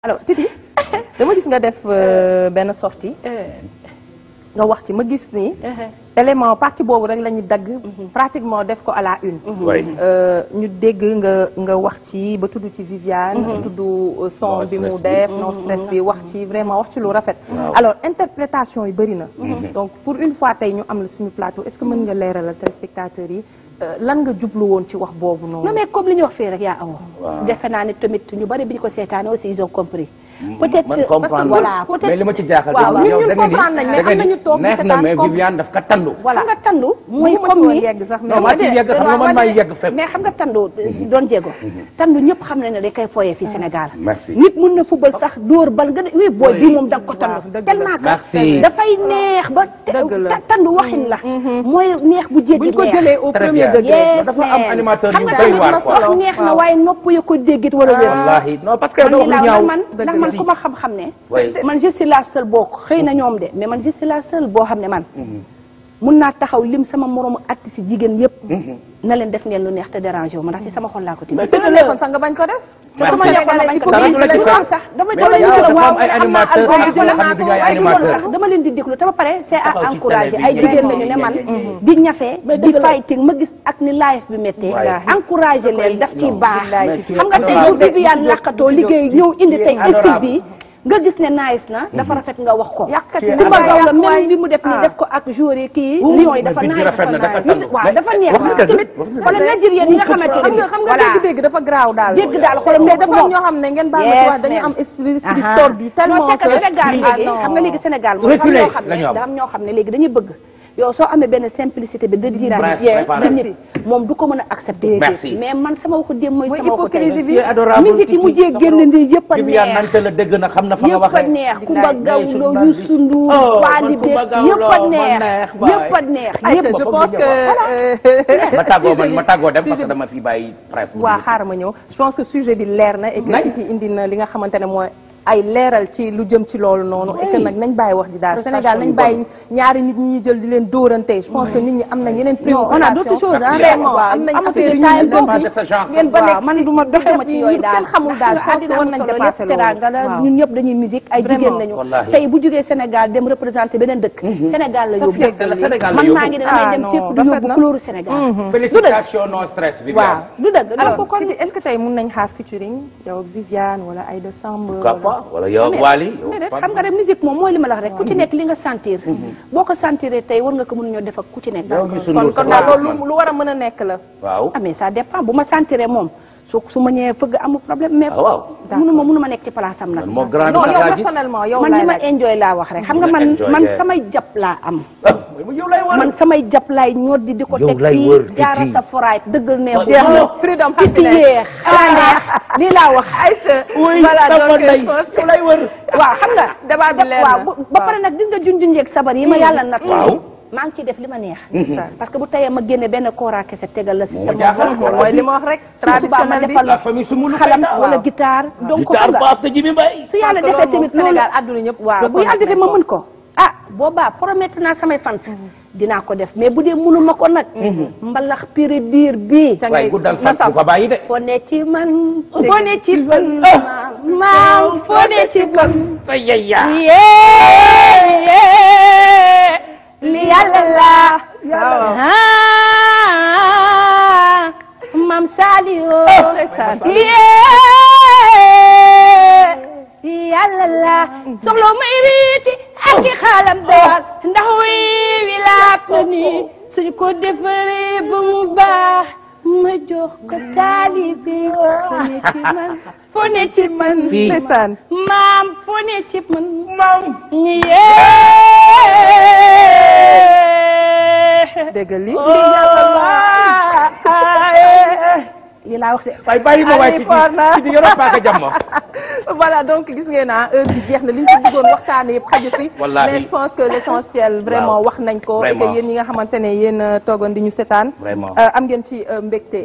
alors Titi dama gis nga def euh, benn sortie nga wax ci ma gis ni élément partie boobu rek la ñu dagg pratiquement def ko à la une Oui. Euh, ñu dégg nga nga wax ci ba tudd ci Viviane tudd euh, son Non bi mu stress bi. def non stress bi wax ci vraiment wax ci lu rafet Waaw. alors interprétation yi bëri na donc pour une fois tey ñu am la suñu plateau est-ce que mën nga leeralal téléspectateurs yi euh, lan nga jublu woon ci wax boobu noonu non mais comme li ñu wax fii rek yaa awo Waaw. defe naa ne tamit ñu bari bi ñu ko seetaane aussi ils ont compris peut-être man parce que comprendre voilà peut-être mais li ma ci jaaxal waaw, yow ñun ñun da nga ni comprendre nañ, mais da nga am nañu ni toog di neex na seetaan mais comme- Viviane daf ka tandu voilà xam nga tandu mooy Bëgguma ci comme woon ni yegg sax, mais non maa ci yegg xam nga man maa yegg fépp mais xam nga tandu doon jéego tandu ñëpp xam nañ ne dañ koy fooyee fii Sénégal merci nit mun na football sax dóor bal nga ne oui booy bii moom da nga ko tandu dëgg la. tellement que Merci. dafay neex ba te- Dëgg la. ta- tandu waxin la mooy neex bu jéggi buñ ko neex jëlee au Très premier bien. degré yes dafa am man. animateur xam yu nga doy tamit waar wax quoi. neex na Waaw. waaye nopp ya ko déggit wala wér wallaahi non parce que man doo lii lu laa ñaaw man Dëgg ndax la. man ku ma xam-xam ne Oui. man je suis la seule boo xëy na ñoom de mais man je suis la seule boo xam ne man mun naa taxaw lim sama moroomu artiste si jigéen yëpp na leen def ngeen lu neex te dérangé wu ma ndax ci sama xol laa ko tibbee Mais su la dëgg la. nekkoon sax nga bañ ko def te sama nekkoon ma bañ ko Dara du la ci def fekk. sax dama Mais dama leen yàlla di dafa am waaw ay animateurs waaye yoo xam ne du ñu ay waaye du loolu animateurs. sax dama leen di déglu te ba pare c'est à Taxaw ci encourager télé bi ay jigéen vraiment. lañu ne man di ñafe di fighting ma gis ak ni live bi méttee Ouais. encourager leen daf ciy baax mais tu es xam nga tey adorable. bu Viviane làqatoo liggéey ñëw indi tey adorable. style bi nga gis ne nice na dafa rafet nga wax ko yàqati Tu es Kumba adorable. Gawlo yàq waay. même li mu def nii Ah. def ko ak joueur yi kii Ouh, lion yi mais dafa bit bi nice rafet na, dafa tandu. waaw Mais- dafa neex wax nga waaw dëgg, tamit wax nga wala dëgg. Nigérian yi nga xamante xam ne nga xam nga voilà dégg-dégg dafa garaaw daal dégg daal xolam mais nekk dafa am ñoo xam ne ngeen baal ma ci Yes, wax dañu ma'am. am esprit esprit Aha. tordu tellement non c'est que Sénégal Ah, léegi non. xam nga léegi Sénégal moom dafa am Reculé ñoo xam la ñu ne am. dafa am ñoo xam ne léegi dañuy bëgg yow soo amee benn simplicité bi de dire Bref, bien préparé. ci nit moom du ko mën a accepter Merci. mais man sama waxu démb mooy Mooy sama waxu tey hypocrisie bi. Tu es adorable, musique yi Titi. mujjee génn nii yëpp a Viviane neex nante la dégg na xam na fa nga yëpp a waxee neex Kumba mais Gawlo suñu band Youssou bi- Ndour Oh, Wally man Kumba Seck Gawlo, yëpp a man neex neex, baay. yëpp a neex Aïcha, yëpp je foog pense ñu que euh, ma tàggoo man sujet ma bi- tàggoo dem parce sujet que dama fi bàyyi bref waa xaaral ma ñëw je pense que sujet bi leer na et que Nañ. Titi indi na li nga xamante ne mooy ay leeral ci lu jëm ci loolu noonu et que nag nañ bàyyi wax ji daal Prestation Sénégal nañ yu bàyyi ñaari nit ñi ñuy jël di leen dóorante je pense que nit ñi am nañ yeneen Non, on a d'autres choses, préoccupations hein, vraiment waaw, am nañ am na affaire yu fi ñu détail pas de jënti ce genre. ngeen ba waaw nekk man ci du ma doxee ma ci yooyu daal kenn xamul daal je pense que war nañ dépasser loolu teranga la waaw. ñun ñëpp dañuy musique ay Vraiment. jigéen lañu Wallaahi. tey bu jógee Sénégal dem représenter beneen dëkk Sénégal la yóbbu dëgg la, Sénégal la man yóbbu. maa ngi ne damay Ah, dem non, fépp di rafet yóbbu na. couleur Sénégal félicitations non stress waaw Viviane du dëgg alors donc kon Titi est-ce que tey mun nañ xaar featuring yow ak Viviane wala Aïda Samb pourquoi pas wala yow ak Wally yow déedéet Pape. xam nga rek musique moom mooy li ma la wax rek ku ci nekk li nga sentir boo ko sentiree tey war nga ko mën ñoo def ak ku ci nekk yow Youssou kon Ndour kon sa daal waa loolu lu- lu war a mën a nekk la waaw ah mais ça dépend bu ma sentiree moom su su ma ñëwee fëgg amul problème mais ah waaw mënuma mënuma nekk ci place am nag man moo grand bi non sax yow laa gis personnellement yow man laay li ma laaj. enjoy laa wax rek xam nga Nga man enjoy, man yeah. samay jàpp laa am ah yow lay war man samay jàpp laay ñor di di ko Yow teg lay fii wër, jaara Titi. sa foraay dëggal ne bu jeex na baax. freedom Titi happiness. yee xanaa neex lii laa wax Aïcha oui voilà sama donc ndey je pense que yow lay wër waaw xam nga débat bi leer waaw na. bu- ba pare nag gis nga junjun yeeg sabar yi ma yàlla nat Waaw. maa ngi ciy def li ma neex parce que bu tayee ma génne benn kooraa kese tegal la si Moo sama jaaxal bopp. ko. mooy li ma wax rek Su subaa ma traditionnel bi defal la famille su mulu xalam wala guitare donc guitare xam nga basse de Jimi Mbaye su yàlla Parce que defee loolu moom tamit loolu Sénégal àdduna ñëpp waaw bu yàlla defee ma mën ko ah boobaa promettre naa samay fans dinaa ko def mais bu dee mënuma ko nag mbalax pire diir bii Ca waaye ngay guddal na fan bu ko bàyyi de foo ne ci man foo ne ci man maam foo ne ci man sa yaya yee yee li yàlla la ah maam Saliou yee yàlla la soxla may riiti ak i xaalam daal ndax wi wi laap na ni suñ ko defaree ba mu baax ma jox ko taalibe foo ne ci man foo ne ci man Fii. ndeysaan maam foo ne ci man maam yee dégg li lii laa wax de waaye bàyyi ma waay Allez, ci Forna. ci di yoroo paaka jàmm voilà donc gis ngeen ah heure bi jeex na li ñu ci bëggoon waxtaanee yëpp xaju fi Wallaahi. mais je pense que l'essentiel vraiment Waaw. wax nañ ko et que Vraiment. yéen ñi nga xamante ne yéen a toogoon di ñu setaan Vraiment. euh, am ngeen ci euh, mbégte